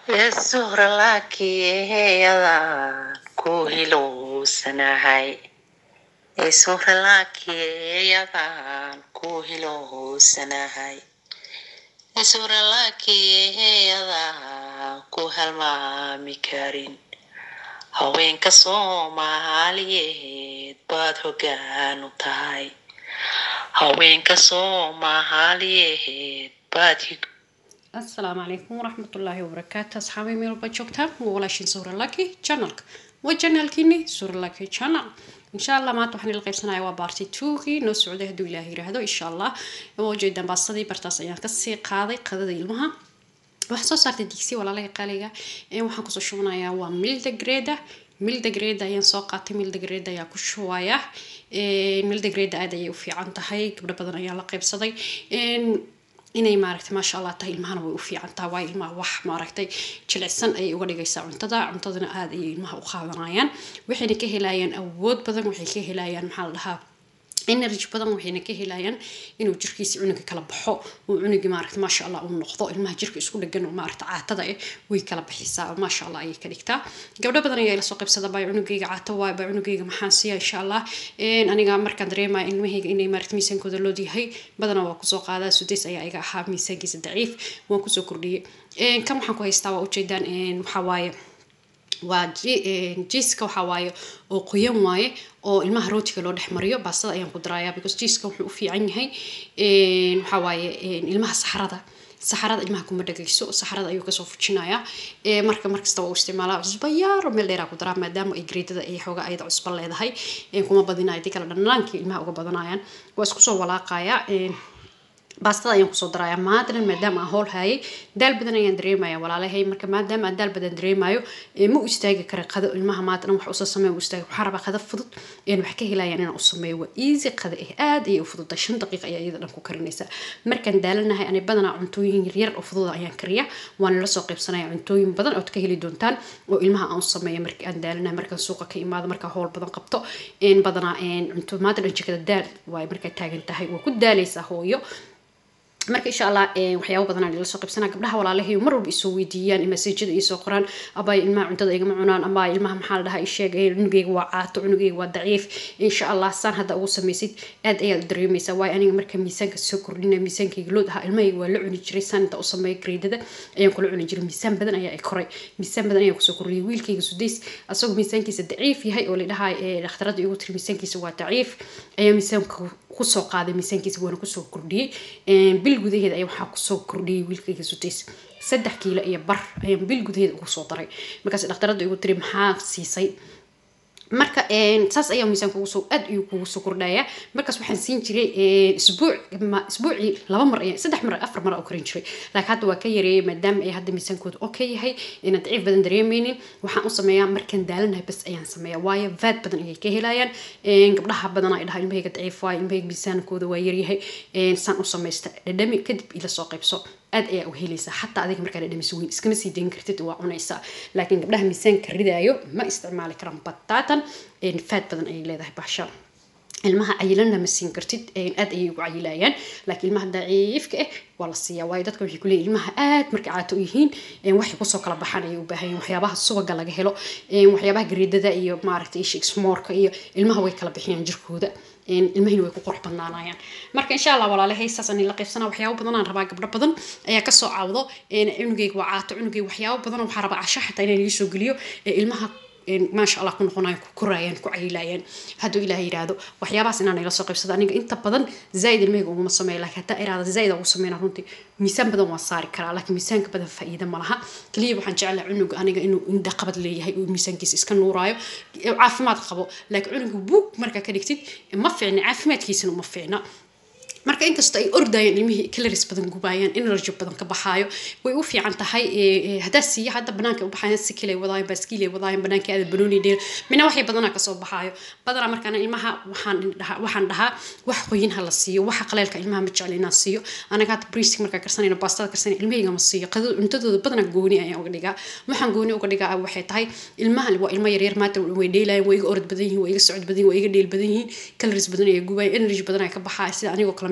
Yesuura laakiyadaan ku hilowsanahay Yesuura laakiyadaan ku hilowsanahay Yesuura laakiyadaan ku halmaami karin haweenka Soomaaliyeed baad hoggaan u tahay haweenka Soomaaliyeed baad asalaamu calaykum waraxmatullaahi wabarakaatu asxaabay meel walba joogtaan waa walaashin suura laki channelka waa channelkiini suura laki channel insha allah maanta waxaan ila qaybsanaya waa baarti tuugii noo socday hadduu ilaaha yiraahdo insha allah waa ujeedaan baasadii bartaas ayaan kasii qaaday qadada ilmaha waxaa soo saartay digsi walaalaha qaaliga waxaan kusoo shubanayaa waa milda greda milda greda ayaan soo qaatay milda greda ayaa ku shubaya milda greda aad ayay u fiican tahay gabdho badan ayaa la qaybsaday inay maaragtay maasha allah tahay ilmahana way u fiican tahay waayo ilmaha wax maaragtay jilicsan ayay uga dhigaysaa cuntada cuntadana aada ayay ilmaha u qaadanayaan waxayna ka helayaan awood badan waxay ka helayaan maxaa la dhahaa energy badan waxayna ka helayaan inuu jirkiisa cunuga kala baxo uu cunugii maaragta maasha allah uu noqdo ilmaha jirka isku dhegan oo maaragta caatada eh way kala bixisaa oo maasha allah ayay ka dhigtaa gabdho badan ayaa ila soo qaybsada baa cunugayga caato waay baa cunugayga maxaan siiya insha allah aniga markaan dareemaya ilmahayga inay maaragta miisaankooda lood yahay badanaa waa kusoo qaadaa sudays ayaa iga ahaa miisaankiisa daciif waan kusoo kordhiyey kan waxaan ku haystaa waa ujeedaan waxaa waaye waa jiiska waxaa waaye oo qoyan waaye oo ilmaha rootiga loo dhex mariyo baastada ayaan ku darayaa because jiiska wuxuu u fiican yahay waxaa waaye ilmaha saxarada saxarada ilmaha kuma dhagayso saxarada ayuu kasoo fujinayaa marka markasta waa u isticmaalaa cusba yaaro meel dheeraa ku daraa maadaama ay greedada ay xooga ayada cusba leedahay kuma badinayo dii kale dhanaankii ilmaha uga badanayaan waa isku soo walaaqayaa baastada ayaan kusoo darayaa maadanan maadaama aan howl hayay daal badan ayaan dareemaya walaalahay marka maadaama aan daal badan dareemayo ma u istaagi kara qado ilmaha maadanan wax usoo sameeya u istaagi waxaan rabaa qado fudud een wax ka helayaan inaan u sameeyo waa easy qado eh aad ayay u fududahay shan daqiiq ayaa iyada dhan ku karinaysaa markaan daalanahay ani badanaa cuntooyin yaryar oo fududa ayaan kariya waan la soo qaybsanaya cuntooyin badan ood ka heli doontaan oo ilmaha aan u sameeyo markii aan daalanahay markaan suuqa ka imaado markaan howl badan qabto badanaa cunto maadanan jikada daal waay markaa taagan tahay waa ku daalaysaa hooyo marka insha allah waxyaabo badan aan ila soo qaybsanaa gabdhaha walaalahay mar walba isoo weydiiyaan masajada isoo qoraan abay ilmaha cuntada igama cunaan ama ilmaha maxaa la dhahaa isheeg cunugeyga waa caato cunugeyga waa daciif insha allah saan hadda ugu samaysid aad ayaad u dareemaysaa waayo aniga marka miisaanka soo kordhina miisaankayga lood ahaa ilmahayga waa la cuni jiray saan inta u sameeya greedada ayaan kula cuni jiray miisaan badan ayaa i koray miisaan badan ayaan kusoo kordhiyay wiilkayga sudays asagoo miisaankiisa daciif yahay oo la dhahaa dhakhtarada igu tiri miisaankiisa waa daciif ayaa miisaanka kusoo qaaday miisaankiisa waana kusoo kordhiyey bil gudaheeda ayaa waxaa kusoo kordhiyey wiilkayga sutays saddex kiilo iyo bar ayaan bil gudaheeda ugu soo daray markaas dhakhtarada igu tiri maxaa siisay marka saas ayaa miisaan kugu soo aad ayuu kugu soo kordhaya markaas waxaan siin jiray isbuuc isbuucii laba mar ayaa saddex mar afar mar oo karin jiray laakiin hadda waa ka yareeyay maadaama ay hadda miisaankooda oo ka yahay inaan daciif badan dareemeynin waxaan u sameeyaa markaan daalanahay bas ayaan sameeyaa waayo vaad badan ayay ka helayaan gabdhaha badan ay dhahaa ilmahayga daciif waayo ilmahayga miisaankooda waa yaryahay saan u samaysta dhadhami kadib ila soo qaybso aad ayaa u helaysaa xataa adiga markaa dhadhamiso weyn iskama sii dayn kartid waa cunaysaa laakiin gabdhaha miisaanka ridaayo ma isticmaali karaan bataatan faad badan ayay leedahay bahsha ilmaha cayilanna ma siin kartid aad ayay ugu cayilayaan laakiin ilmaha daciifka ah waa la siiyaa waayo dadka waxay kuleeyihin ilmaha aad markay caato u yihiin waxay kusoo kala baxaan ayay u baahan yihin waxyaabaha subaga laga helo waxyaabaha gareedada iyo maaragtay shakesmoorka iyo ilmaha way kala bixiyaan jirkooda ilmahina way ku qurux badnaanayaan marka insha allah walaalahay saasaan la qaybsanaa waxyaabo badan aan rabaa gabdho badan ayaa kasoo caawdo cunugeyga waa caato cunugeyga waxyaabo badan waxaa rabaa casho xataa inaan ii soo geliyo ilmaha maasha allah ku noqonayan ku korayaan ku cayilayaan hadduu ilaah yidhaahdo waxyaabahaas inaan ila soo qaybsado aniga inta badan zaaid ilmahayga uguma sameeya laakiin hataa iraada zaaid ugu sameyna runtii miisaan badan waan saari karaa laakiin miisaanka badan faa'iida ma laha keliya waxaan jeclahay cunuga aniga inuu indha qabad leeyahay uu miisaankiisa iska nuuraayo caafimaad qabo laakiin cunuga buug markaa ka dhigtid ma fiicna caafimaadkiisana uma fiicna marka inkastoo ay ordayaan ilmihii calories badan gubaayaan energy badan ka baxaayo way u fiican tahay haddaa siiya hadda banaanka u baxayan sikilay wadaayan baaskiilay wadaayan banaanka aada banooni dheer mina waxay badanaa kasoo baxaayo badanaa markaana ilmaha waxaan dhahaa waxaan dhahaa wax qoyin ha la siiyo waxa qaleelka ilmaha ma jecla inaan siiyo anaga hadda briisig markaa karsanayna baastada karsanayna ilmahayga ma siiyo qadada cuntadooda badanaa gooni ayaan uga dhigaa waxaan gooni uga dhigaa waxay tahay ilmahan waa ilmo yaryar maanta way dheelayan way iga orod badan yihiin way iga socod badan yihin way iga dheel badan yihiin calories badan ay gubayan energy badan ay ka baxaa sida anigoo kale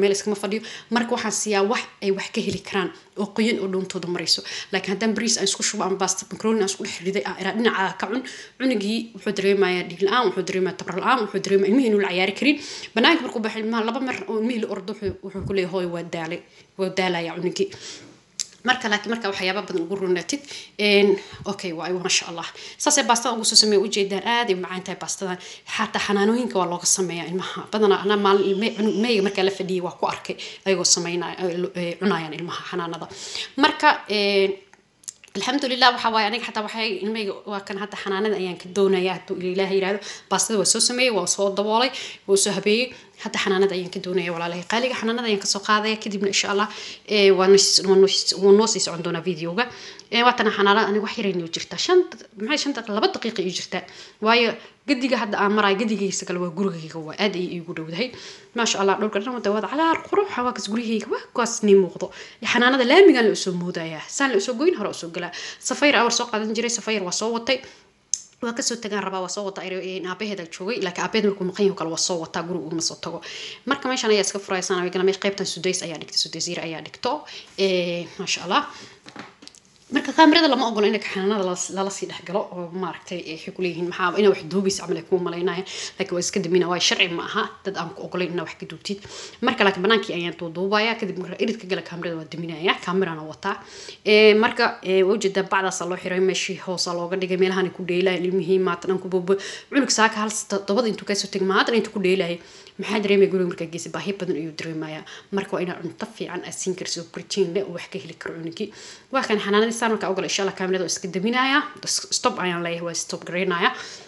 meel iskama fadhiyo marka waxaan siiyaa wax ay wax ka heli karaan oo qoyan oo dhoontooda marayso laakiin haddaan bariis aan isku shubo ama basta macaroni aan isku dhex riday aan iraa dhinaca ka cun cunugii wuxuu dareemayaa dhiig la-aan wuxuu dareemayaa tabar la-aan wuxuu dareemayaa ilmihii inuu la ciyaari karin banaanka markuu baxay ilmaha laba mar oo ilmihii la ordo wuxuu ku leeyahay hooy waa daalay waa daalaya cunugii marka laakiin marka waxyaaba badan ugu runaatid okay waay maasha allah saasay baastada ugu soo sameeya ujeedaan aad ay macaan tahay baastadan xataa xanaanooyinka waa looga sameeyaa ilmaha badanaa ana maalin meyga markaa la fadhiyay waa ku arkay ayagoo sameynaya cunayaan ilmaha xanaanada marka alxamdulilah waxa waaye aniga xataa waxay ilmeyga waa kan hadda xanaanada ayaan ka doonaya hadduu ilaah yirahdo baastada waa soo sameeyey waa soo daboolay waa soo habeeyey hadda xanaanada ayaan ka doonaya walaalahay qaaliga xanaanada ayaan kasoo qaadaya kadibna insha allah waa noo sii socon doonaa videoga waatana xanaanada aniga wax yaray noo jirtaa shan maxay shan daqiiqa laba daqiiqa ii jirtaa waayo gadiga hadda aan marayo gadigaysa kale waa gurigayga waa aad ay iigu dhowdahay maasha allah dhowrka dhan wada wada cagaar qurux hawaakas gurigayga waa kuwaas nii muuqdo xanaanada laamigaan la usoo moodaya saan la usoo goyn hore usoo galaa safayr awar soo qaadan jiray safayr waa soo watay waa kasoo tagaan rabaa waa soo wata aabaheeda joogay laakiin aabaheed markuu maqan yaho kale waa soo wataa guriga uguma soo tago marka meeshan ayaa iska furaysan wigana meesha qaybtan sudays ayaa dhigta sudays yar ayaa dhigto maasha allah marka kaamirada lama ogolo in xanaanada lala sii dhexgalo oo maaragtay waxay kuleeyihiin maxaa ina wax duubaysa camal ay kuu malaynaya laakiin waa iska damina waayo sharci ma aha dad aan ku ogolayn inaa wax ka duubtid marka laakiin banaankii ayaan duuduubaya kadib marka iridka gala kaamirada waa daminaya kaamirana wataa marka waa ujeedaa bacdaasa loo xiray meeshii hoosa looga dhigay meelahan ku dheelaya ilmihii maatan aan ku bobo cunug saaka hal todobada intuu kasoo tegay maatan intuu ku dheelaya maxaa dareemaya guriga markaa geesi baahi badan ayuu dareemaya marka waa inaa cunto fiican aad siin karsi oo protein leh oo wax ka heli karo cunugii waa kan xanaanadii saan markaa ogala insha allah kaamirada oo iska daminaya stop ayaan leeyahay waa stop garaynaya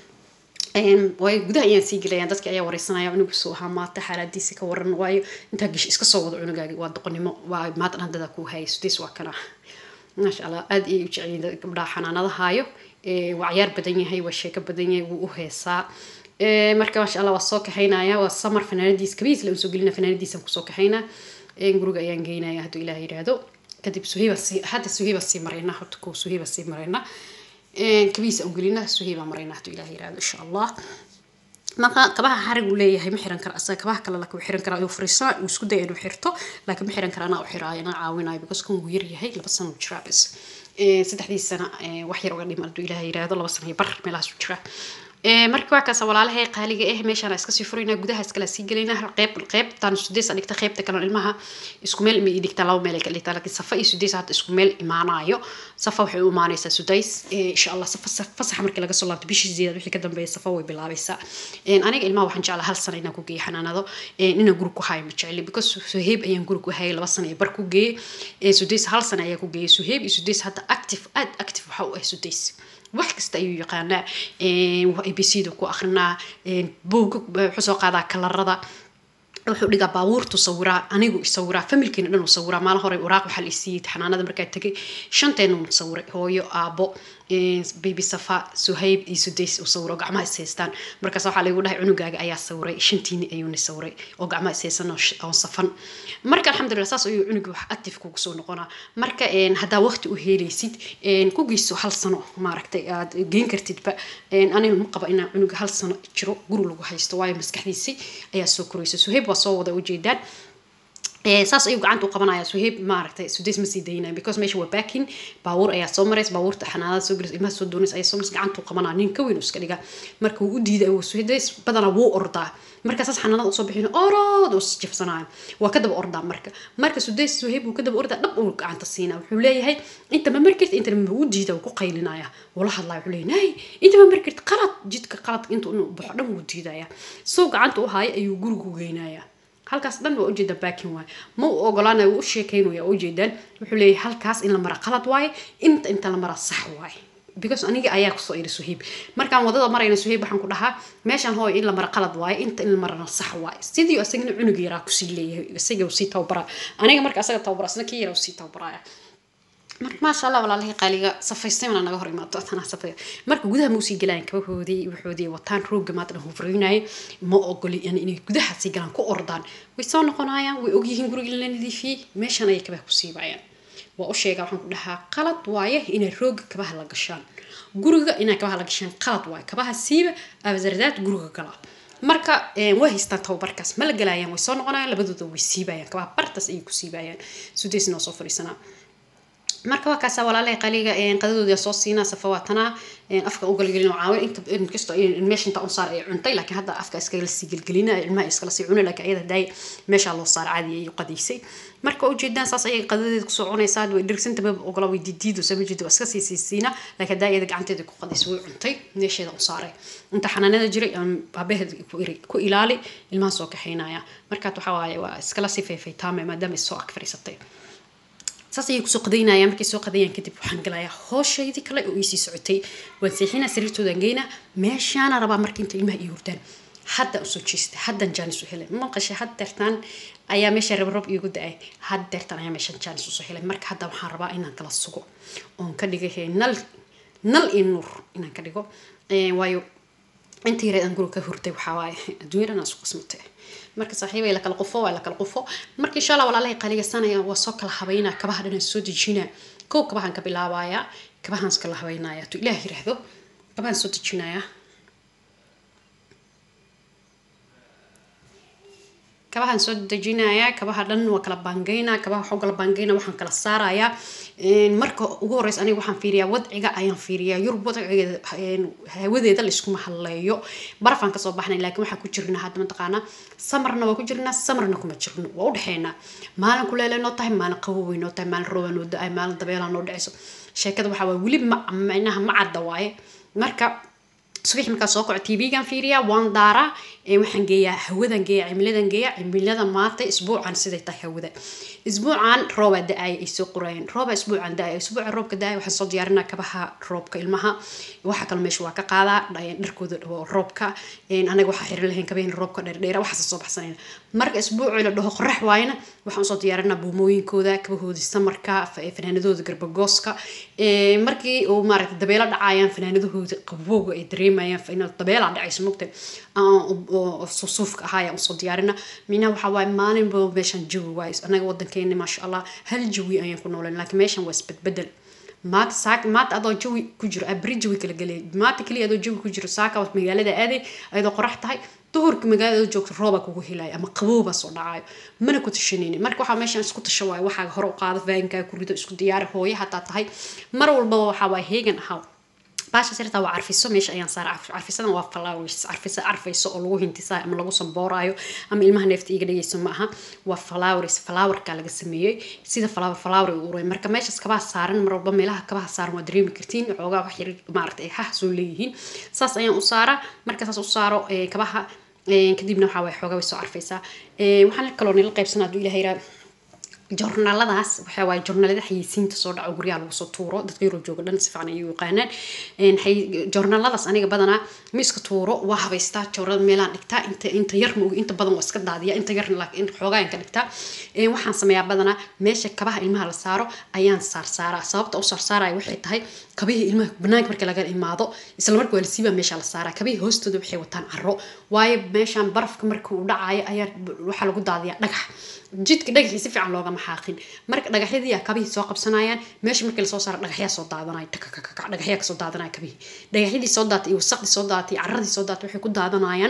waayo gudaha ayaan sii gelayaan dadka ayaa wareysanaya cunugu soo ahaa maata xaaladiisa ka waran waayo intaa gesh iska soo wado cunugaagi waa doqonnimo waa maatan handada kuu hayay sudeys waa kana maasha allah aad ayay u jecelyiin gabdhaha xanaanada haayo waa cayaar badan yahay waa sheeko badan yahay wuu u heesaa marka maasha allah waa soo kaxaynaya waa samar fanaanadiis kabiis la usoo gelina fanaanadiisan kusoo kaxaynaa guriga ayaan geynaya hadduu ilaah yidhaahdo kadib suhayba sii hadda suhayba sii marayna horta koo suhayba sii marayna kabiis aan gelina suhayba marayna hadduu ilaah yidhaahdo insha allah marka kabaha xarig uu leeyahay ma xiran kara asaga kabaha kale laakiin xiran kara ayuu fariisaa uu isku daya inuu xirto laakiin ma xiran kara anaa u xiraayo anaa caawinayo because kan wuu yaryahay laba sano u jiraa bis saddexdii sana wax yar uga dhiman hadduu ilaah yidhaahdo laba sano iyo bar meelahaas u jira marka waa kaas walaalahay qaaliga eh meeshaan iska sii furaynaa gudaha iskala sii gelaynaa qeyb qeybtan sudeys dhigta qeybta kale ilmaha isku meel ma dhigta laba meel ay ka dhigtaa laakiin safa iyo sudeys hadda isku meel imaanayo safa waxay u imaanaysaa sudeys insha allah safa fasax markii laga soo laabto bishii sideed wixii ka dambeeya safa way bilaabaysaa aniga ilmaha waxaan jeclaa hal sano inaan ku geeyo xanaanado inaan guri ku hayo ma jecli because suheeb ayaan guri ku hayay laba sano iyo bar ku geeyey sudeys hal sano ayaa ku geeyey suheeb iyo sudeys hadda active aad active waxa u ah sudeys wax kasta ayuu yaqaanaa abcda ku akrinaa buuga wuxuu soo qaadaa kalarada wuxuu dhigaa baabuurtu sawiraa anigu isawiraa familkeena dhan u sawiraa maalin hore waraaq waxaa la isiiyey xanaanada markaa tegay shanteena un sawiray hooyo aabo baby safa suhayb iyo sudays uu sawiro oo gacmaha is haystaan markaas waxaa lagu dhahay cunugaaga ayaa sawiray shantiini ayuuna sawiray oo gacmaha is haysan oo safan marka alxamdulilah saas ayuu cunugi wax active kugu soo noqonaa marka haddaa waqti u helaysid ku geyso hal sano maaragtay aad geen kartidba aniga ma qaba inaa cunuga hal sano jiro guri lagu haysto waayo maskaxdiisi ayaa soo koraysa suhayb waa soo wada ujeedaan saas ayuu gacanta u qabanaya suheeb maaragtay sudays ma sii daynaya because meesha waa baakin baabuur ayaa soo maraysa baabuurta xanaanada soo gelaysa ilmaha soo doonaysa ayaa soo maraysa gacanta u qabanaya nin ka weyn iska dhiga marka wuu u diiday sudays badanaa wuu ordaa marka saas xanaanada usoo bixin orood uu jifsanaya waa ka daba ordaa marka marka sudays suheeb wuu ka daba ordaa dhab uu gacanta siinaa wuxuu leeyahay inta ma markirta inta ma u diida wuu ku qaylinaya wala hadlaya wuxuu leeyahay inta ma markirta qalad jidka qalad inta inuu baxo dhan wuu diidaya soo gacanta u haayo ayuu gurigu geynaya halkaas dhan waa ujeeda baakin waaye ma u ogolaanaya wuu u sheekeynaya waa ujeedaan wuxuu leeyahay halkaas in la mara qalad waaye inta inta la mara sax waaye because aniga ayaa kusoo iri suhiib markaan wadada marayna suhiib waxaan ku dhahaa meeshaan hooy in la mara qalad waaye inta in la marana sax waaye sidii asagana cunug yaraa kusii leeyahay isaga sii tababaraa aniga marka asaga tababara asna kii yaraa sii tababaraya marka maasha allah walaalahii qaaliga safaystay mana naga hor imaato tanaa safay marka gudaha ma usii galaan kabahoodii waxoodii wataan rooga maadna hufreynaye ma ogoli yani inay gudaha sii galaan ku ordaan way soo noqonayaan way ogyihiin guriga la nadiifiyey meeshan ayay kabaha ku siibayaan waa u sheegaa waxaan ku dhahaa qalad waaye inay rooga kabaha la gashaan guriga inay kabaha la gashaan qalad waaye kabaha siiba abasardaad guriga gala marka way haystaan tababarkaas ma la galayaan way soo noqonayaan labadooda way siibayaan kabaha bartaas ayay ku siibayaan sudays noo soo fadhiisanaa marka waa kaasa walaalahay qaliga qadadooda soo siinaa safa waa tanaa afka ugalgelin caawin inta inkasto meesha inta unsaar ay cuntay laakiin hadda afka iskala sii gelgelina ilmaha iskala sii cunay laakiin ayada daay meesha loo saar caadi ay qadiisay marka ujeedaan saas ayay qadadeeda kusoo cunaysaa way dhirgsanta ma ogola way didiido sama jido waa iska sii siisiina laakiin daa iyada gacanteeda ku qadiisay way cuntay meesheeda u saaray inta xanaanada jiray abaheed ku ilaali ilmaha soo kaxaynaya markaad waxaa waaye waa iskala sii feefaytaame maadaama is soo ag fadhiisatay saas ayay kusoo qadaynayaan markay soo qadayaan kadib waxaan galayaa hooshaydii kale oo iisii socotay waan seexinaa sariirtoodan geynaa meeshaana rabaa marka inta ilmaha ii hurdaan hadda usoo jeestay haddan jaanis u helay maqashay had deertaan ayaa meesha rabrab iigu da-ay had deertaan ayaa meeshan jaanis usoo helay marka hadda waxaan rabaa inaan kala sugo oon ka dhigay nal nal iyo nuur inaan ka dhigo waayo inta yareed aan guriga ka hurday waxaa waaye adduunyadhan aan isku qasmatay marka saaxiibay la kala qufo waa la kala qufo marka insha allah walaalahay qaligasanaya waa soo kala habaynaa kabaha dhan soo dejinaa kow kabahan ka bilaabayaa kabahaan iskala habaynaya tu ilaah yiraahdo kabahaan soo dejinayaa kabahaan soo dejinayaa kabaha dhan waa kala baangeynaa kabaha waxaa kala baangeynaa waxaan kala saarayaa marka ugu horeysa aniga waxaan fiiriyaa wadciga ayaan fiiriyaa yurub wadcigeeda hawadeeda laiskuma hadleeyo barafaan kasoo baxnay laakiin waxaa ku jirnaa hadda mataqaanaa samarna waa ku jirnaa samarna kuma jirno waa udhexeynaa maalin kuleele noo tahay maalin qabowey noo tahay maalin rooba noo da-ay maalin dabeelaa noo dhaceyso sheekada waxaa waay weli ma micnaha ma cadda waaye marka subax markaa soo kaco tv-gan fiiriyaa waan daaraa waxaan geeyaa hawadan geeyaa cimiladan geeyaa cimilada maanta isbuucan siday tahay hawada isbuucan roobaa da-aaya ay soo qorayeen rooba isbuucan da-aaya isbuuca roobka da-aaya waxaan soo diyaarinaa kabaha roobka ilmaha waxa kale meesha waa ka qaadaa dharkooda roobka anaga waxaa xiran lahayn kabaheen roobka dheerdheera waxaas soo baxsanayna marka isbuucii la dhaho qorax waayana waxaan usoo diyaarinaa buumooyinkooda kabahoodii samarka fanaanadooda garbagooska markii uu maaragtay dabeelo dhacaayaan fanaanadahooda qabowga ay dareemayaan dabeelaa dhacayso mogta susuufka ahaa ayaan usoo diyaarina minaha waxaa waaye maalinba meeshan jawi waaye anaga wadankeena maasha allah hal jawi ayaan ku noolan laakiin meeshan waa isbedbedel maanta saak maanta adoo jawi ku jiro abri jawi kala gelay maanta keliya adoo jawi ku jiro saaka magaalada aaday ayadoo qorax tahay duhurka magaalada joogto rooba kugu helaayo ama qabowba soo dhacayo mana ku tashanayni marka waxaa meeshan isku tasha waayo waxaa hore u qaado faankaa ku rido isku diyaari hooyo hataa tahay mar walbaba waxaa waaye heegan ahaa baasha sirta waa carfiso meesha ayaan saara carfisadan waa flowers carfisa carfayso oo lagu hintisayo ama lagu sambooraayo ama ilmaha neefta iga dhagayso ma aha waa flowers flowerka laga sameeyey sida flower flower u uray marka meeshaas kabaha saaran mar walba meelaha kabaha saaran waa dareemi kartiin xoogaa wax yar maaragtay hah soo leeyihiin saas ayaan u saaraa marka saas u saaro kabaha kadibna waxaa waye xoogaa way soo carfaysaa waxaan kaloo nila qaybsanaa hadduu ilaha yiraa joornaaladaas waxaa waaye joornaalada xayeysiinta soo dhaco guryaha lagu soo tuuro dadka yurub jooga dhan si fiican ayay u yaqaanaan joornaaladaas aniga badanaa ma iska tuuro waa habaystaa joornada meelaan dhigtaa inta inta yar ma inta badan waa iska daadiya inta yarna laakiin xoogaan ka dhigtaa waxaan sameeyaa badanaa meesha kabaha ilmaha la saaro ayaan saarsaaraa sababta u saarsaaraya waxay tahay kabihii ilmaha banaanka marka laga imaado isla marka waa la siiba meesha la saaraa kabihii hoostooda waxay wataan caro waayo meeshaan barafka marka uu dhacayo ayaa waxaa lagu daadiyaa dhagax jidka dhagaxii si fiican loogama xaaqin marka dhagaxyadii kabihii soo qabsanayaan meesha markii lasoo saaro dhagaxyaa soo daadanaya dhagaxyaa kasoo daadanaya kabihii dhagaxyadii soo daatay iyo wasaqdii soo daatay iyo caradii soo daatay waxay ku daadanayaan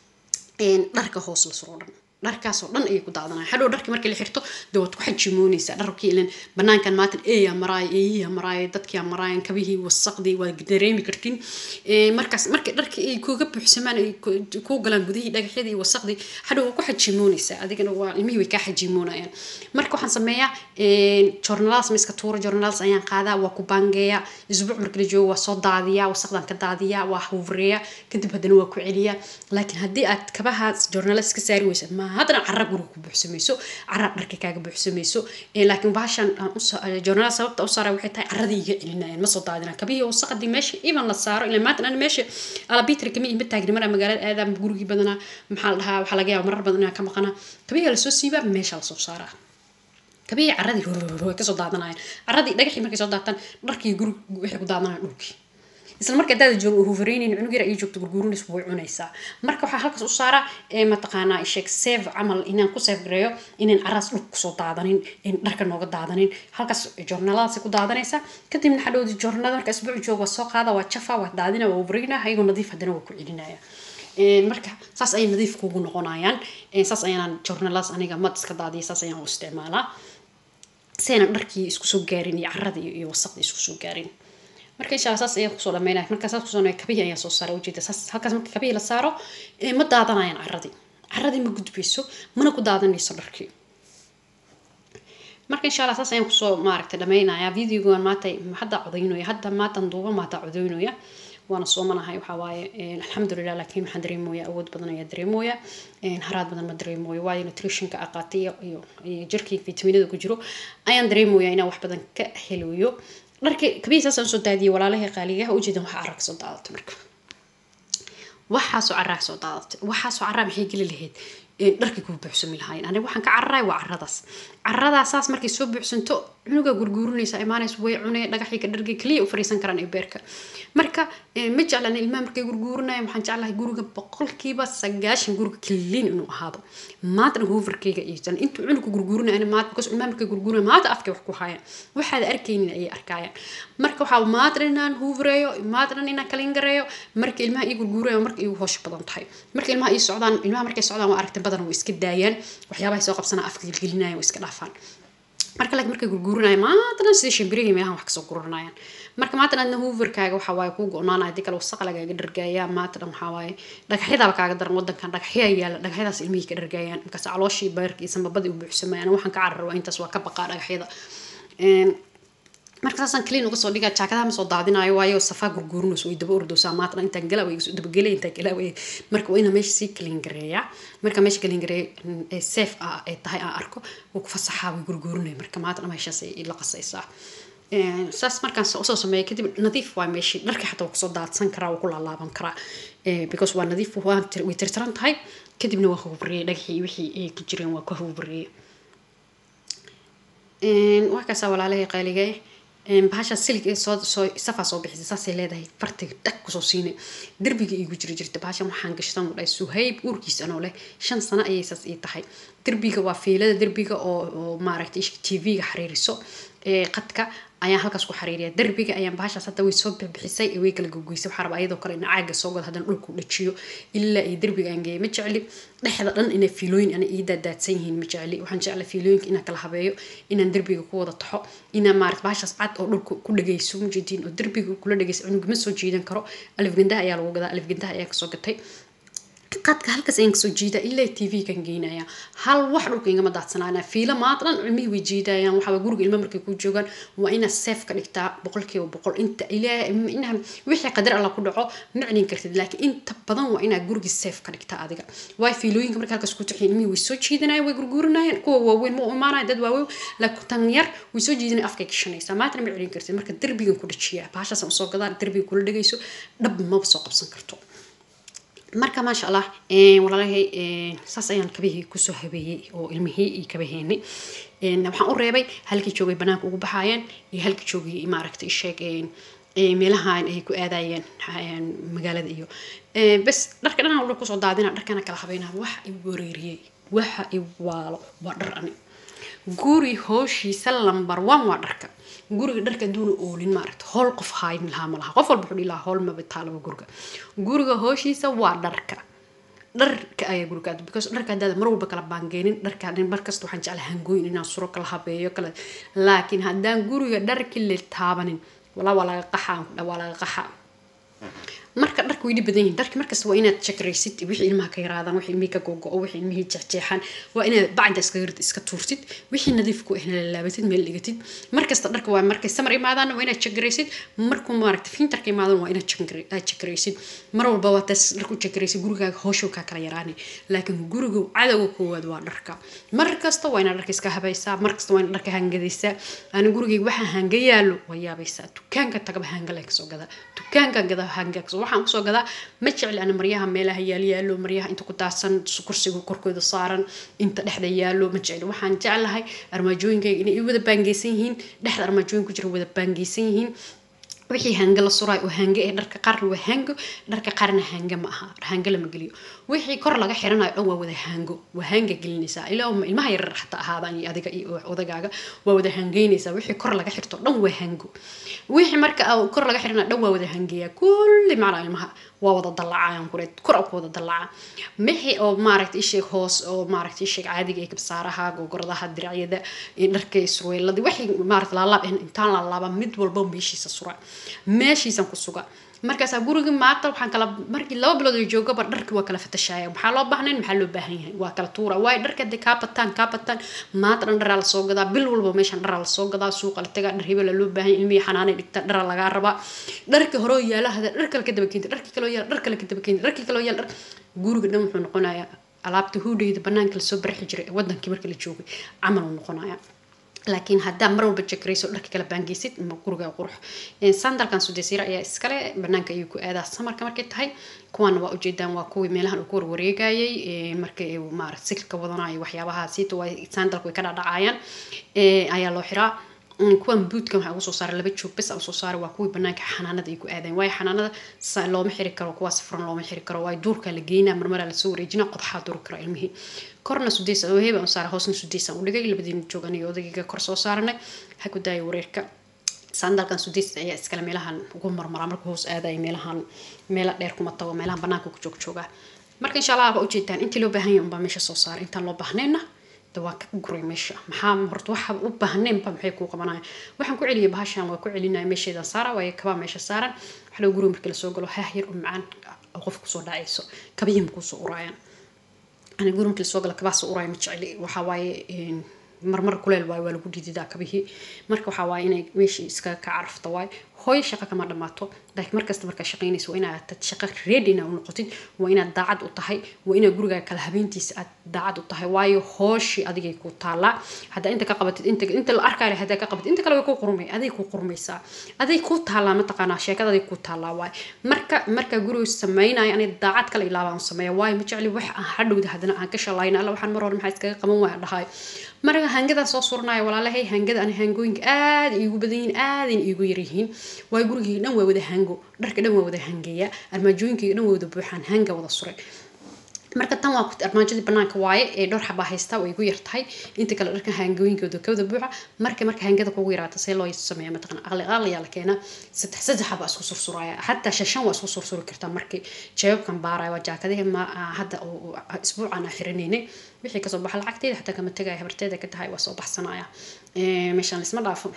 dharka hoos la suro dhan dharkaasoo dhan ayay ku daadanaya hadhow dharkii markii la xirto dee waad ku xajimoonaysaa dharkii ilan banaankan maatan eeyaa maraayo eeyiyaa maraayo dadkiyaa maraayan kabihii wasaqdii waad dareemi kartiin markaas markii dharkii ay kuga buuxsamaan ay kuu galaan gudihii dhagaxyadii iyo wasaqdii hadhow waa ku xajimoonaysaa adigana waa ilmihii way kaa xajimoonayaan marka waxaan sameeyaa joornaladas ma iska tuuro joornaladas ayaan qaadaa waa ku baangeeyaa isbuuc markii la joogo waa soo daadiyaa wasaqdan ka daadiyaa waa huureeyaa kadib haddana waa ku celiyaa laakiin haddii aad kabahaas joornaladas ka saari weysa ma haddana cara guriga ku buuxsamayso cara dharka kaaga buuxsamayso laakiin baashan joornalada sababta u saara waxay tahay caradii iga celinayaan ma soo daadinaan kabihii wasaqadii meesha iban la saaro ilaa maanta ana meesha alabitri kama ima taagni maraa magaalada aadaan gurigii badanaa maxaa la dhahaa waxaa laga yaaba marar badan inaan ka maqanaa kabihii lasoo siibaa meesha lasoo saaraa kabihii caradii way kasoo daadanayaan caradii dhagaxii markay soo daataan dharkii guriga waxay ku daadanayaan dhulkii isla marka hadaada joogo hufareynayn cunug yar ay joogto gurguurinaysa way cunaysaa marka waxaa halkaas u saaraa mataqaanaa sheeg seef camal inaan ku seef gareeyo inaan caraas dhulka kusoo daadanin dharka nooga daadanin halkaas joornaaladaasi ku daadanaysaa kadibna xadhowdi joornaalada marka isbuuc joogo waa soo qaada waa jafa waa daadina waa hufareyna ayagoo nadiif haddana waa ku celinaya marka saas ayay nadiif kugu noqonayaan saas ayaan journalaas aniga mad iska daadiya saas ayaan u isticmaalaa si aynan dharkii isku soo gaarin iyo caradii iyo wasaqdii isku soo gaarin marka insha allah saas ayaan kusoo dhameynaya marka saas kusoo kabihii ayaan soo saaray ujeeda saas halkaas marka kabihii la saaro ma daadanayaan caradii caradii ma gudbayso mana ku daadanayso dharkii marka insha allah saas ayaan kusoo maaragtay dhameynayaa videogan maanta hadda codaynaya hadda maatan duuba maanta codaynaya waana soomanahay waxaa waaye alxamdulilah laakiin waxaan dareemooya awood badan ayaa dareemooya haraad badan ma dareemooyo waayo nutritionka aqaatay iyo jirkii vitaminada ku jiro ayaan dareemooya inaan wax badan ka helayo dharka kabihii saasaan soo daadiyay walaalahii qaaligaha ujeedan waxa carraa kasoo daadatay marka waxaasoo carraa kasoo daadatay waxaasoo carraa maxay geli lahayd dharkii kuu buuxsami lahaayeen aniga waxaan ka cararaay waa caradaas caradaas saas markay soo buuxsanto cunuga gurguurinaysa imaanaysa way cunee dhagaxii ka dhargay kaliya u fariisan karaan ee beerka marka ma jeclan ilmaha markay gurguurinaya waxaan jeclahay guriga boqolkiiba sagaashan guriga kaliin inuu ahaado maantana hooverkayga iisan intuu cunuga gurguurinaya maanta because ilmaha markay gurguurinaya maanta afkay wax ku haayaan waxaad arkaynin ayay arkayaan marka waxaa maantana inaan hoovereeyo maantana inaan kalingareeyo marka ilmaha ii gurguuraya marka iigu hoosha badan tahay marka ilmaha ii socdaan ilmaha markay socdaan waa aragtay badan way iska daayaan waxyaabahay soo qabsanaa afka gelgelinayaan way iska dhaafaan marka laakiin markay gurguurinaya maantana sidii shimbirihii meelahan wax kasoo guranayaan marka maantana adna hooverkaaga waxaa waaye kuu go-naanaya hadii kale wasaqa lagaaga dhargaaya maantana waxaa waaye dhagaxyadaaba kaaga daran wadankan dhagaxyaa yaala dhagaxyadaas ilmihii ka dhargaayaan markaas calooshii beerkii sambabadii u buuxsamayaan waxaan ka carar waa intaas waa ka baqaa dhagaxyada marka saasaan clean uga soo dhigaa jaakadaha ma soo daadinayo waayo safaa gurguurinayso way daba ordoosaa maatna intaan galaa way dabagelay intaan galaa way marka waa inaa meesha sii clean gareeyaa marka meesha clean gareeya ee safe ah ay tahay aan arko wuu ku fasaxaa way gurguurinaya marka maatna meeshaas ay la qasaysaa saas markaan usoo sameeya kadib nadiif waa meeshii dharka xataa waa kusoo daadsan karaa waa ku laalaaban karaa because waa nadiif way tirtiran tahay kadibna waa hubriyey dhagaxii wixii ay ku jireen waa ka hubriyey waa kaasaa walaalahii qaaligay bahasha silig ee soo soo safaa soo bixisay saasay leedahay fartiga dhag kusoo siinay derbiga iigu jiri jirta bahashan waxaan gashtan dhahay suhayb uurkiis anoo leh shan sano ayay saas ii tahay derbiga waa fiilada derbiga oo oo maaragtay tv-ga xariiriso ee qadka ayaan halkaas ku xariiriya derbiga ayaan bahashaas hadda way soo bixisay way kala gogoysay waxaa rabaa iyadoo kale in caaga soo gado haddana dhulku dhajiyo ilaa iyo derbiga aan geeya ma jecli dhexda dhan inay fiilooyin ana ii daadaadsan yihiin ma jecli waxaan jeclay fiilooyinka inaan kala habeeyo inaan derbiga ku wada taxo inaan maarata bahashaas cad oo dhulka ku dhagayso mujeediin oo derbiga kula dhagayso cunuga ma soo jiidan karo alifgandaha ayaa lagu gadaa alifgandaha ayaa kasoo gatay qadka halkaas ayaan kasoo jiidaa ilaa t v kan geynaya hal wax dhulka igama daadsanaana fiilo maadlan cilmihii way jiidayaan waxaa guriga ilmo markay ku joogaan waa inaad seef ka dhigtaa boqolkiiba boqol inta ilaa wixii qadar alla ku dhaco ma celin kartid laakiin inta badan waa inaad gurigii seef ka dhigtaa adiga waay fiilooyinka marka halkaas ku taxiin ilmihii way soo jiidanayaan way gurguurinayaan kuwa waaweyn ma u imaanaya dad waaweyn laakiin tan yar way soo jiidanaya afkay gashanaysaa maantana ma celin kartid marka derbigan ku dhajiyaa bahashaasaan usoo gadaa derbiga kula dhagayso dhab maba soo qabsan karto marka maasha allah walaalahay saas ayaan kabihii kusoo habeeyey oo ilmihii iyo kabaheenay waxaan u reebay halkii joogay banaanka ugu baxaayeen iyo halkii joogay maaragtay sheeg meelahan ay ku aadayeen magaalada iyo bes dharka dhan walba kusoo daadina dharkana kala habeynaa waxa i wareeriyey waxa i waalo waa dhar ani guri hooshiisa lambar one waa dharka guriga dharka aduuna oolin maaragta howl qof haayin lahaa ma laha qof walba wuxuu dhihi lahaa howl maba taalaba guriga guriga hooshiisa waa dharka dharka ayaa guriga aad because dharka haddaada mar walba kala baangeenin dharka mar kasta waxaan jeclaa hangooyin inaan suro kala habeeyo kala laakiin haddaan guriga dharki la taabanin walaa waa laga qaxaa waa laga qaxaa marka dharka way dhib badan yihiin dharki markasta waa inaad jakraysid wixii ilmaha ka yaraadaan wixii ilmihii ka gogo wixii ilmihii jeexjeexaan waa inaad bacda iska rid iska tuurtid wixii nadiif ku ahna laalaabatid meel dhigatid markasta dharka waa markay samar imaadaan waa inaad jakraysid markuu maaragta fintarka imaadaan waa inaad jakraysid mar walba waa taas dharku jakraysid gurigaaga hooshow kaa kala yaraani laakiin guriga cadowga koowaad waa dharka mar kasta waa inaad dharka iska habaysaa mar kasta waa inaad dharka hangadaysaa ani gurigayga waxaa hanga yaalo waa yaabaysaa dukaanka tagaba hanga lee kasoo gadaa dukaanka gadaa hanga kasoo waxaan kusoo gadaa ma jecli ana maryaha meelaha yaalyaalo maryaha inta ku daadsan kursiga korkooda saaran inta dhexda yaalo ma jecli waxaan jeclahay armaajooyinkayga inay wada baangeysan yihiin dhexda armaajooyin ku jira wada baangeysan yihiin wixii hange la suraay oo hange ee dharka qaarna waa hango dharka qaarna hange ma aha hange lama geliyo wixii kor laga xiranayo dhan waa wada hango waa hanga gelinaysaa ilaa ilmaha yarar xataa ahaadaan iyo adiga iyo odagaaga waa wada hangeynaysaa wixii kor laga xirto dhan waa hango wixii marka kor laga xiranayo dhan waa wada hangeeya kulli macnaa ilmaha waa wada dallacayaan kure kor ku wada dallaca wixii oo maaragta isheeg hoos oo maaragta isheeg caadiga ee kabsaaraha gogoradaha diracyada dharka surweeladii wixii maaragta laalaab intaan laalaaba mid walba meeshiisa sura meeshiisan ku suga markaasaa gurigii maanta waxaan kala markii laba bilood oo joogaba dharki waa kala fatashaya maxaa loo baahnayn maxaa loo baahan yahay waa kala tuura waayo dharka hadee kaa bataan kaa bataan maanta dhan dharaa lasoo gadaa bil walba meeshan dharaa lasoo gadaa suuqa la tagaa dhar hebela loo baahan ilmihii xanaanay dhigta dhara lagaa rabaa dharka hore oo yaala hada dhar kale ka daba keenta dharkii kaloo yaala dhar kale ka daba keenta dharkii kaloo yaala dhar guriga dhan wuxuu noqonayaa alaabta huudhayda banaanka lasoo barxi jiray wadankii markii la joogay camal uu noqonaya laakiin haddaa mar walba jakarayso dharka kala baangeysid ma guriga qurux sandalkan sudesiira ayaa iskale banaanka ayuu ku aadaa samarka markay tahay kuwaana waa ujeedaan waa kuwii meelahan uu ku warwareegayay markay maarata silka wadanayo waxyaabahaasiita waa sandalka way ka dhadhacayaan ayaa loo xiraa kuwan buudkan waxaa ugu soo saaray laba joog bes usoo saaray waa kuwii banaanka xanaanada ay ku aadayn waayo xanaanada looma xiri karo kuwaas furan looma xiri karo waayo duurkaa la geynaa marmaraa lasoo wareejina qodxaa duri kara ilmihii korna sudeys heba u saaray hoosna sudeysaan u dhigay labadiina joog aniga odagayga kor soo saaranay ha ku daaya wareerka sandalkan sudeys ayaa iskale meelahan ugu marmaraa marka hoos aadaya meelahan meela dheer kuma tago meelahan banaanka ku joog joogaa marka insha allah baa ujeedaan intii loo baahan yahay unbaa meesha soo saaray intaan loo baahnayna waa ka guray meesha maxaa horta waxa u baahneenba maxay kuu qabanaya waxaan ku celiyay bahashan waa ku celinaya meesheedan saara waayo kabaa meesha saaran waxa loo guriga markii lasoo galo haah yar oo macaan oo qof kusoo dhacayso kabiyihim kuusoo uraayaan ani guri markii lasoo galo kabaa soo uraaya ma jecli waxaa waaye marmar kuleel waayo waa lagu dhididaa kabihii marka waxaa waaye inay meeshii iskaga ka carafta waayo hooyo shaqo kama dhamaato laakiin markasta markaa shaqaynaysa waa inaad tad shaqo ready inaa u noqotid waa inaad daacad u tahay waa inaad gurigaa kala habeentiisa aad daacad u tahay waayo hooshii adigay ku taalaa haddaa inta ka qabatid inta inta la arkaale haddaa ka qabatid inta kale way ku qurmay aday ku qurmaysaa aday ku taalaa mataqaanaa sheekada aday ku taalaa waayo marka markaa guriga samaynayo anay daacad kale ilaabaan sameeya waayo ma jecli wax aan hadhowda haddana aan ka shalayna alla waxaan mar hore maxaa iskaga qaban waaya dhahay marka hangadan soo suranayo walaalahay hangada ani hangooyinka aad iigu badan yihiin aadayna iigu yaryihiin waayo gurigayga dhan waa wada hango dharka dhan waa wada hangeeya armaajooyinkayga dhan waa wada buuxaan hanga wada suray marka tan waa armaajadii banaanka waaye ee dhowr xabaa haystaa way igu yartahay inta kale dharka hangooyinkooda kawada buuxa marka marka hangada kugu yaraata see loo sameeya mataqan aqli aqliyaa la keenaa saddex saddex xabaa isku sursuraya xataa shashan waa isku sursuri kartaa markii jeebabkan baaraya waa jaakadihi ma hadda isbuucan aan xiranaynay wixii kasoo baxa lacagteeda xataa kama tegaya habarteeda ka tahay waa soo baxsanaya meeshaan lisma dhaafo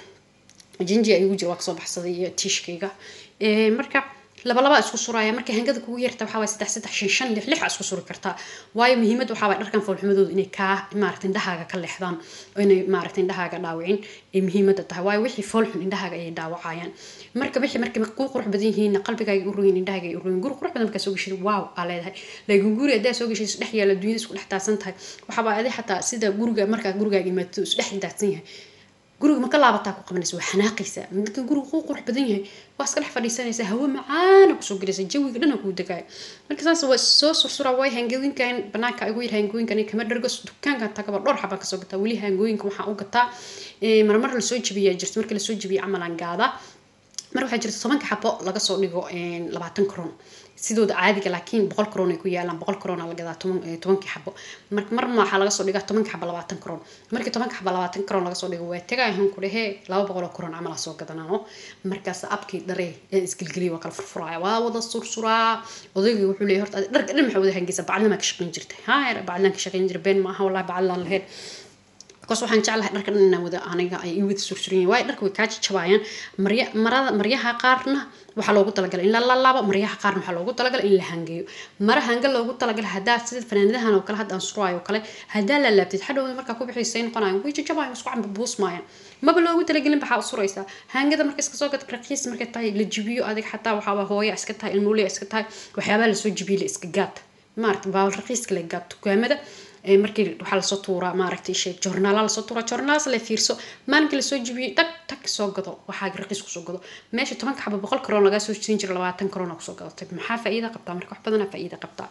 jinji ayugu jira waa kasoo baxsaday iyo tiishkayga marka laba laba isku suraya markay hangada kugu yarta waxaa waay saddex saddex shan shan lix lix isku suri kartaa waayo muhiimad waxaa waay dharkan foolxumadooda inay kaa maaragta indhahaaga ka leexdaan oo inay maaragta indhahaaga dhaawicin ay muhiimada tahay waayo wixii foolxun indhahaaga ayay dhaawacayaan marka wixii markay kuu qurux badan yihiin qalbigaaga u royin indhahaaga ay u royin guri qurux badan markaa soo geshid waaw aa leedahay laakiin guri haddaa soo geshid isdhex yaala dunyada isku dhex daadsan tahay waxaaba adi xataa sida guriga markaa gurigaaga imaato isdhex daadsan yahay guriga ma ka laabataa ku qabanaysa waa xanaaqaysaa marka guriga kuu qurux badan yahay waa iska dhex fadhiisanaysaa hawo macaana kusoo gelaysa jawiga dhana kuu degaayo marka saas waa soo sursura waay hangooyinkan banaanka igu yar hangooyinkan kama dhargo dukaankan tagaba dhowr xabaan kasoo gataa weli hangooyinka waxaan u gataa marmar lasoo jabiyaa jirta marka lasoo jabiya camalan gaadaa mar waxaa jirta tobanka xabo laga soo dhigo labaatan kron sidooda caadiga laakiin boqol kron ay ku yaalaan boqol kron la gadaa tobankii xabo marka marna waxaa laga soo dhigaa tobanka xabo labaatan kron markii tobanka xabo labaatan kron laga soo dhigo waa tagaahan ku dhehe laba boqol oo kron camal soo gadanano markaas abkii dharee ee isgelgeliya waa kala furfuraya waa wada sursuraa odayga wuxuu leeyahay horta dharka dhan maxaa wada hangeysa bacdlamaa ka shaqayn jirtay ha bacdlaan ka shaqayn jira been maaha wallahi bacdlaan lahayd bakaas waxaan jeclahay dharka dhan inaan wada aniga ay i wada sursuran yihin waayo dharka way kaa jajabayaan marya marada maryaha qaarna waxaa loogu talagalay in la lalaabo maryaha qaarna waxaa loogu talagalay in la hangeeyo mara hanga loogu talagalay haddaa sida fanaanadahan oo kale hadda aan suraayo oo kale haddaa la laabtid hadhowda markaa ku bixisay noqonayan way jajabayan isku camba buusmaayaan maba loogu talagelin baxaa suraysaa hangada marka iska soo gad raqiis markay tahay la jibiyo adig xataa waxaaba hooya iska tahay ilmuuleya iska tahay waxyaabaha lasoo jibiyo la iska gaad maarata baabal raqiiska la gaad dukaamada markii waxaa lasoo tuuraa maaragtay sheeg joornaala lasoo tuuraa joornaalaas la fiirso maalinkii lasoo jibiyey dhag tag soo gado waxaa raqiis kusoo gado meesha tobanka xaba boqol karoon lagaa soo siin jira labaatan karoon kusoo gadatay maxaa faa'iida qabtaa marka wax badanaa faa'iida qabtaa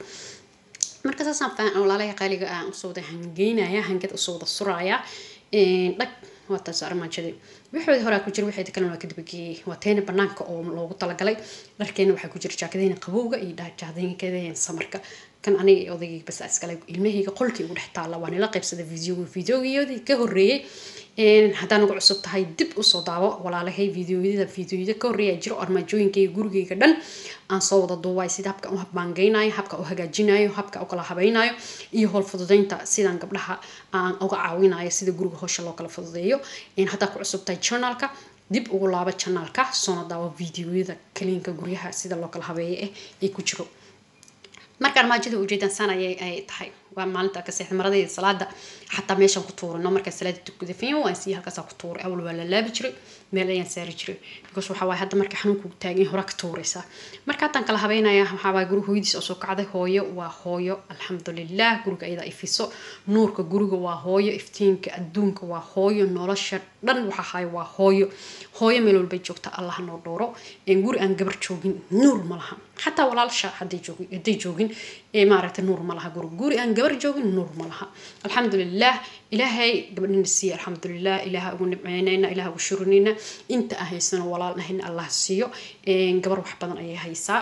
marka saasaan faan walaalaha qaaliga aan usoo wada hangeynaya hangad usoo wada suraaya dhag waa taas armaajadii wixoodii horaa ku jira wixeeda kalena waa kadabageeyey waa teena banaanka oo loogu talagalay dharkeena waxaa ku jira jaakadeyna qabowga iyo jaakadeyna samarka kan aniga iyo odaygayga bas iskale ilmahayga qolkii ugu dhex taalla waa nila qaybsaday videoga videogiyoodii ka horreeyey haddaan ugu cusub tahay dib usoo daawo walaalahay videoyada videoyada ka horreeya jiro armaajooyinkayga gurigayga dhan aan soo wada duubaay sida habka u habbaangeynayo habka u hagaajinayo habka u kala habaynayo iyo howl fududeynta sidaan gabdhaha aan uga caawinayo sida guriga howsha loo kala fududeeyo haddaa ku cusub tahay journalka dib ugu laabo janaalka soona daawo videoyada kaliinka guryaha sida loo kala habeeyo eh ay ku jiro marka armaajada ujeedaan saan ayay ay tahay waa maalinta ka seexda maradayda salaada xataa meeshaan ku tuurino markaa salaada tukada fiyo waan sii halkaasaa ku tuuray awal waa la laabi jiray meel ayaan saari jiray because waxaa waaye hadda marka xanuunku taagan hore ka tuuraysaa marka haddaan kala habeynaya waxaa waaye guriga hooyadiis oo soo kacday hooyo waa hooyo alxamdulilah guriga ayada ifiso nuurka guriga waa hooyo iftiinka adduunka waa hooyo nolosha dhan waxa ahay waa hooyo hooyo meel walbay joogta allah noo dhooro guri aan gabar joogin nuur ma laha xataa walaalsha hadday joogin hadday joogin maaragtay nuur ma laha guri guri aan gabar joogin nuur ma laha alxamdulilah ilaahay gabadhina siiya alxamdulilah ilaaha ugu nimceynayna ilaaha ugu shurinayna inta aan haysano walaal nahayna allah siiyo gabar wax badan ayay haysaa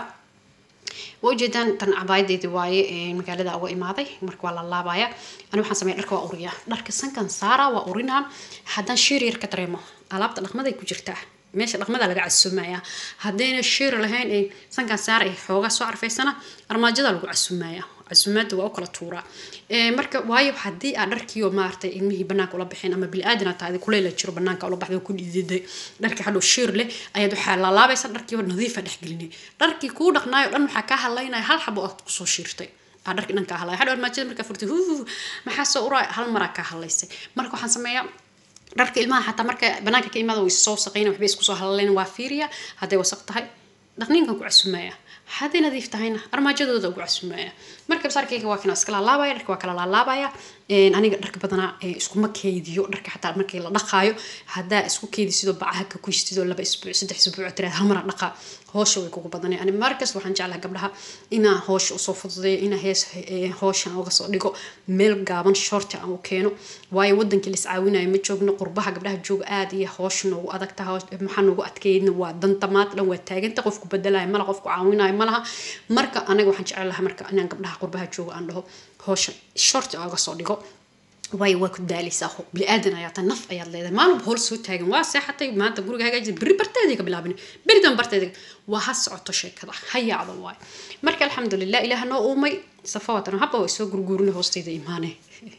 waa ujeedaan tan cabaayadeedii waaye magaalada uga imaaday marka waa la laabaya ani waxaan sameeya dharka waa uriyaa dharka sankan saara waa urinaa haddaan shiir yar ka dareemo alaabta dhaqmaday ku jirtaa meesha dhaqmada laga casumaya haddayna shiir lahayn ay sankan saara ay xoogaa soo carfaysana armaajada lagu casumaya casumaada waa u kala tuuraa marka waayo haddii aad dharkiioo maaragtay ilmihii banaanka ula baxeen ama bili-aadan aad tahay kuleyla jiro banaanka ula baxday ku dhididay dharkii hadhow shiir leh ayaad waxaa laalaabaysa dharkiiba nadiifa dhexgelinay dharkii kuu dhaqnaayo dhan waxaa kaa hadlaynaya hal xabo aad kusoo shiirtay aa dharkii dhan kaa hadlaya hadhow armaajada markaa furtay huu maxaa soo uraa hal maraa kaa hadlaysay marka waxaan sameeyaa dharka ilmaha xataa marka banaanka ka imaada way soo wasaqayna waxbay isku soo hadlayn waa fiiriya hadday wasaq tahay dhaqniinkan ku casumaya hadday nadiif tahayna armaajadooda ugu casumaya marka basaarkayga waa kana iska laalaabaya dharka waa kala laalaabaya aniga dharka badanaa iskuma keydiyo dharka xataa markii la dhaqaayo haddaa isku keydisido bacaha ka kuystidoo laba isbuuc saddex isbuuc tiraad hal mara dhaqa hoosha way kugu badanay ani markas waxaan jeclaha gabdhaha inaa hoosha usoo fududeeyo inaa hees hooshan uga soo dhigo meel gaaban shorti aan u keeno waayo wadankii lis caawinayo ma joogno qurbaha gabdhaha jooga aada iyo hoosha noogu adagta maxaa noogu adkeydna waa danta maad dhan waa taaganta qofku bedelayo mala qofku caawinayo malaha marka anaga waxaan jeclaha marka inaan gabdhaha qurbaha jooga aan dhaho hoosha shorti uga soo dhigo waayo waa ku daalaysaa bili-aadan ayaa ta naf ayaad leedahay maalin hool soo taagan waa seexatay maanta guriga hagaajisa berri barteedii ka bilaabin berri dan barteedii waa ha socoto sheekada ha yaacdo waayo marka alxamdulilah ilaah noo uumay safawatan habba way soo gurguurinay hoosteyda imaane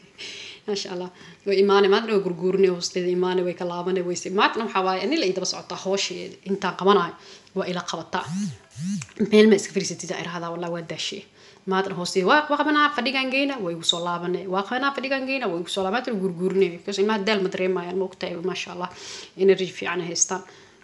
maasha allah way imaane maadna way gurguurinay hoosteyda imaane way ka laabanay wayse maadna waxaa waaye anila ii daba socotaa hoosheeda intaan qabanayo waa ila qabataa meel ma iska fariisatida irahdaa wallah waa daashee maadna hoosteeda waa qabanaa fadhigaan geyna way igu soo laabanay waa qabanaa fadhigaan geyna way igu soo laaban maadna gurguurinay because ilmaha daal ma dareemayaan ma ogtahay maasha allah energy fiican haystaan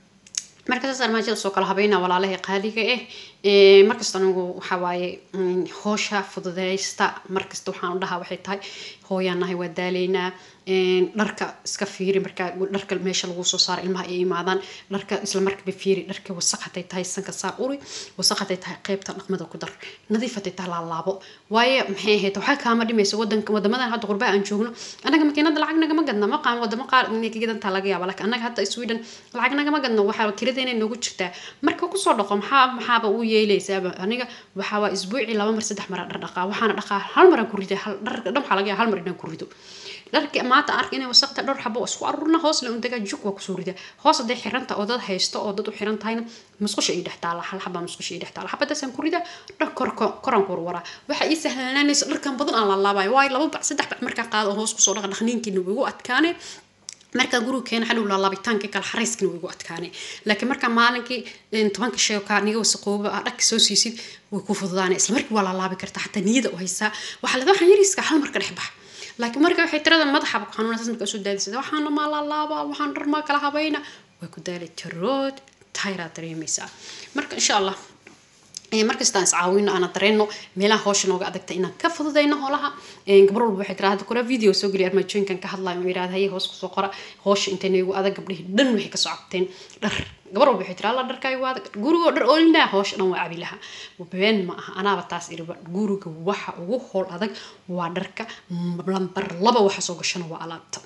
marka saas armaajada soo kala habeynaa walaalahay qaaliga ah markasta anigu waxaa waaye hoosha fududeysta markasta waxaan dhahaa waxay tahay hooyaan nahay waa daaleynaa dharka iska fiiri markaa dharka meesha lagu soo saara ilmaha ay imaadaan dharka isla markaba fiiri dharka wasaq haday tahay sanka saar uri wasaq haday tahay qeybta dhaqmada ku dar nadiif haday tahay laalaabo waaye maxay ahayd waxaa kaama dhimaysa wadanka wadamadan hadda qurbaha aan joogno anaga makiinada lacag nagama gadna ma qaan wadamo qaar inay ka gadantaa laga yaaba laakiin anaga hadda sweden lacag nagama gadno waxaa kiradeena noogu jirtaa marka kusoo dhaqo maxaa maxaaba u yeelaysaaba aniga waxaa waa isbuucii laba mar saddex mara dhar dhaqaa waxaana dhaqaa hal maraan ku riday dharka dhan waxaa laga yaaba hal mar inaan ku rido dharka maanta ark inay wasaqta dhowr xabo isku arurna hoos la undagaa juk waa kusoo rida hoos hadday xiranta oo dad haysto oo dad u xiran tahayna musqusha ii dhex taala hal xabaa musqusha ii dhex taala xabadaasaan ku rida dhar koraan ku warwaraa waxa ii sahlanaanaysa dharkan badan aan laalaabayo waayo laba bac saddex bac markaa qaado oo hoos kusoo dhaqa dhaqniinkiina wigu adkaane markaa guriga keena xadhow laalaabitaanka kale xarayskana way igu adkaanay laakiin markaa maalinkii tobanka shay kaa niga wasaqooba aa dhagka soo siisid way ku fududaanay isla markii waa laalaabi kartaa xataa niyada u haysaa waxaa leeda waxaan yariiska hal marka dhex bax laakiin marka waxay tirada madaxaba ku xanuuna saas markaa soo daadisada waxaana maa laalaaba waxaan dhar maa kala habayna way ku daalay tirood tayraa dareemaysaa marka insha allah markastaan iscaawino aana dareeno meelaha hoosha nooga adagta inaan ka fududayno holaha gabar walba waxay tiraa hadda kora video soo geliya armaajooyinkan ka hadlayo ma yirahda haye hoos kusoo qora hoosha intay nagu adag gabdhihii dhan waxay kasoo cabteen dhar gabar walba waxay tiraa alla dharkaaga waa adag gurigoo dhar oolinaa hoosha dhan waa cabi laha been ma aha anaaba taas iriba guriga waxa ugu hool adag waa dharka lambar laba waxa soo gashana waa alaabta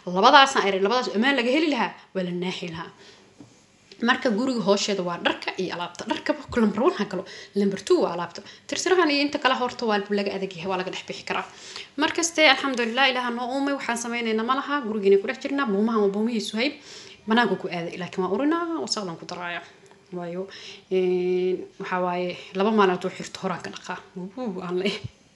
labadaasna ay labadaas ammaan laga heli lahaa waa la naaxi lahaa marka guriga hoosheeda waa dharka iyo alaabta dharka lamber one ha galo lamber two waa alaabta tirtirahan iyo inta kale horta waa laga adagyahay waa laga dhex bixi karaa markaste alxamdulilah ilaha noo uumay waxaan sameynayna ma laha gurigiina ku dhex jirnaa buumahan waa buumihii suhayb banaanka ku aaday laakiin waa urinaa wasaqdan ku daraaya waayo waxaa waaye laba maalin tuu xirto horaan ka dhaqaa aan le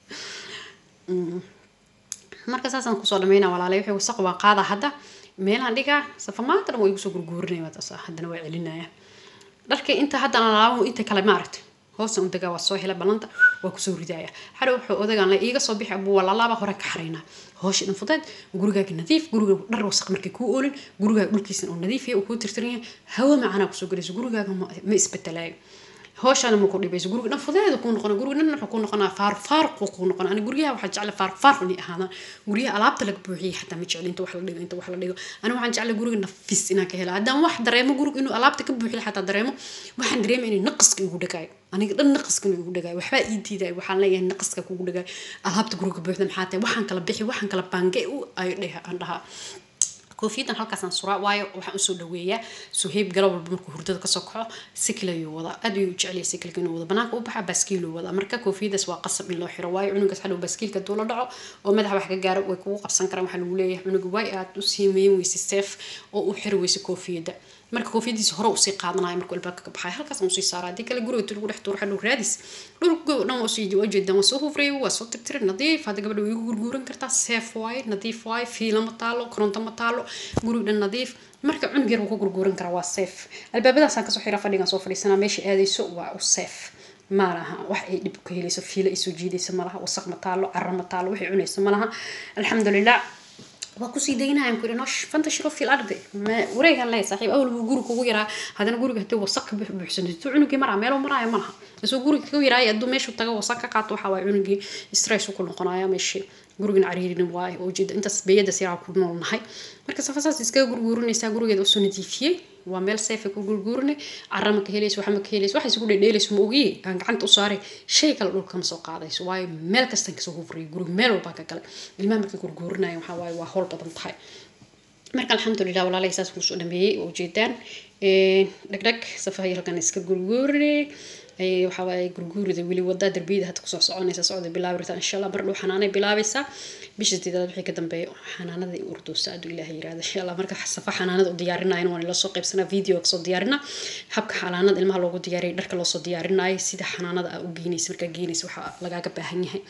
marka saasaan kusoo dhameynaa walaalay wixii wasaq waan qaadaa hadda meelaan dhigaa safa maanta dhan waa igu soo gurguurinaya taas haddana waa celinaya dharka inta haddana alaabo inta kale maaragta hoosan u dagaa waa soo hela ballanta waa kusoo ridaya hadhow wuxuu odagaan le iiga soo bixi abuu walaalaaba hore ka xaraynaa hoosha dhan fudeed gurigaaga nadiif guriga dhar wasaq markay kuu oolin gurigaaga dhulkiisan oo nadiif yahay uu kuu tirtiran yahay hawo macanaa kusoo gelayso gurigaaga ma isbedelaayo hooshana ma ku dhibayso guriga dhan fudeeda kuu noqona guriga dhan wuxuu kuu noqonaa faar faaruquu kuu noqona ani guryaha waxaa jecla faar faar inay ahaadaan guryaha alaabta laga buuxiyay xataa ma jecli inta wax la dhigo inta wax la dhigo ani waxaan jecla guriga nafis inaan ka helo haddaan wax dareemo guriga inuu alaabta ka buuxiyo xataa dareemo waxaan dareema inay naqaska igu dhagaayo aniga dhan naqaska inuu igu dhagaayo waxbaa ii diidayo waxaan leeyahay naqaska kugu dhagaayo alaabta guriga buuxda maxaa tahay waxaan kala bixi waxaan kala baange u ay dheh aan dhahaa koofiyadan halkaasaan suraa waayo waxaan usoo dhaweeyaa suheyb galo walba markuu hurdada kasoo kaco sikil ayuu wadaa aad ayuu jeceliya sikilka inuu wado banaanka u baxa baaskiiluu wadaa marka koofiyadaas waa qasab in loo xiro waayo cunugaas hadhow baaskiilka duu la dhaco oo madaxa wax ka gaaro way kugu qabsan karaan waxaa lagu leeyahay cunuga waay aad u siimeyn weyse seef oo u xiri weyse koofiyadda marka koofiyadiisa hore usii qaadanayo markuu albaabka ka baxayo halkaas usii saara haddii kale guriga tu lagu dhex tuuro hadhow raadis dhulka dhan waa usii ujeedaan waa soo hufrayay waa soo tirtiray nadiif hadda gabadha way igu gurguuran kartaa seef waaye nadiif waaye fiila ma taalo koronto ma taalo guriga dhan nadiif marka cunug yar wuu ku gurguuran karaa waa seef albaabadaasaan kasoo xira fadhigan soo fadhiisanaa meesha aadayso waa u seef malaha wax ay dhib ka helayso fiila ay soo jiidaysa malaha wasaq ma taalo carro ma taalo waxay cunayso malaha alxamdulilah waa kusii daynayaan ku nosh fantashiro fil ardi wareegan leeyahay saaxiib awal buu guriga kugu yaraa haddana guriga hadii wasaq ka buuxsan intuu cunugii maraa meelo maraayo malaha isoo guriga kugu yaraay hadduu meeshu tago wasaq ka qaato waxaa waaye cunugii stress ku noqonaya meeshii gurigan cariirin waaye oo jeeda intaas beeyada siraa ku nool nahay marka safasaas iskaga gurguurinaysaa gurigeeda usoo nadiifiyey waa meel seefa ku gurguurinay cara ma ka helayso waxa ma ka helayso waxa isku dhedheelayso ma ogiye aan gacanta u saaray shay kale dhulka ma soo qaadayso waayo meel kastan kasoo hufriyay guriga meel walbaan ka galay ilmaha markay gurguurinaya waxaa waaye waa howl badan tahay marka alxamdulilah walaalahay saas kusoo dhameeyey oo ujeedaan dhagdhag safahay halkan iska gurguurinay waxaa waaye gurguurida weli wadaa darbiyada hadda kusoo soconaysa socda bilaabirta insha allah mar dhow xanaanay bilaabaysaa bisha sideedaad wixii ka dambeeya xanaanada i urdoosa aduu ilaaha yirahda insha allah marka safa xanaanada u diyaarinayna waan ila soo qaybsanaa video kasoo diyaarina habka xanaanada ilmaha loogu diyaariyay dharka loosoo diyaarinayo sida xanaanada aa u geynaysa markaa geynaysa waxaa lagaaga baahan yahay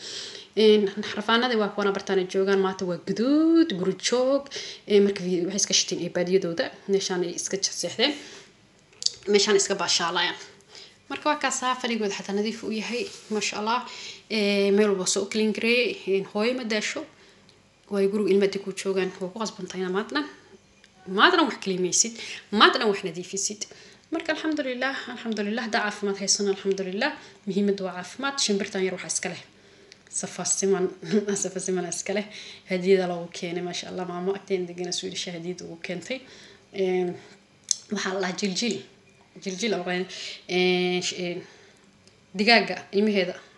rafaanadii waa kuwana bartaana joogaan maanta waa guduud guri joog marka waxay iska shiteen ee baadiyadooda meeshaan ay iska seexdeen meeshaan iska baashaalayaan marka waa kaasaa fadhigooda xataa nadiif u yahay maasha allah meel walba soo clean gareeyey hooyo ma daasho waayo guriga ilmaadi ku joogaan waa ku qasbantayna maadnan maadnan wax kalimaysid maadnan wax nadiifisid marka alxamdulilah alxamdulilah haddaa caafimaad haysano alxamdulilah muhiimadda waa caafimaad shimbirtan yar waxaa iska leh safasiman safasiman iska leh hadiyada loogu keenay maasha allah maamo agteen degana swedish hadiyada ugu keentay waxaa la dhahaa jiljil jiljil digaaga ilmaheeda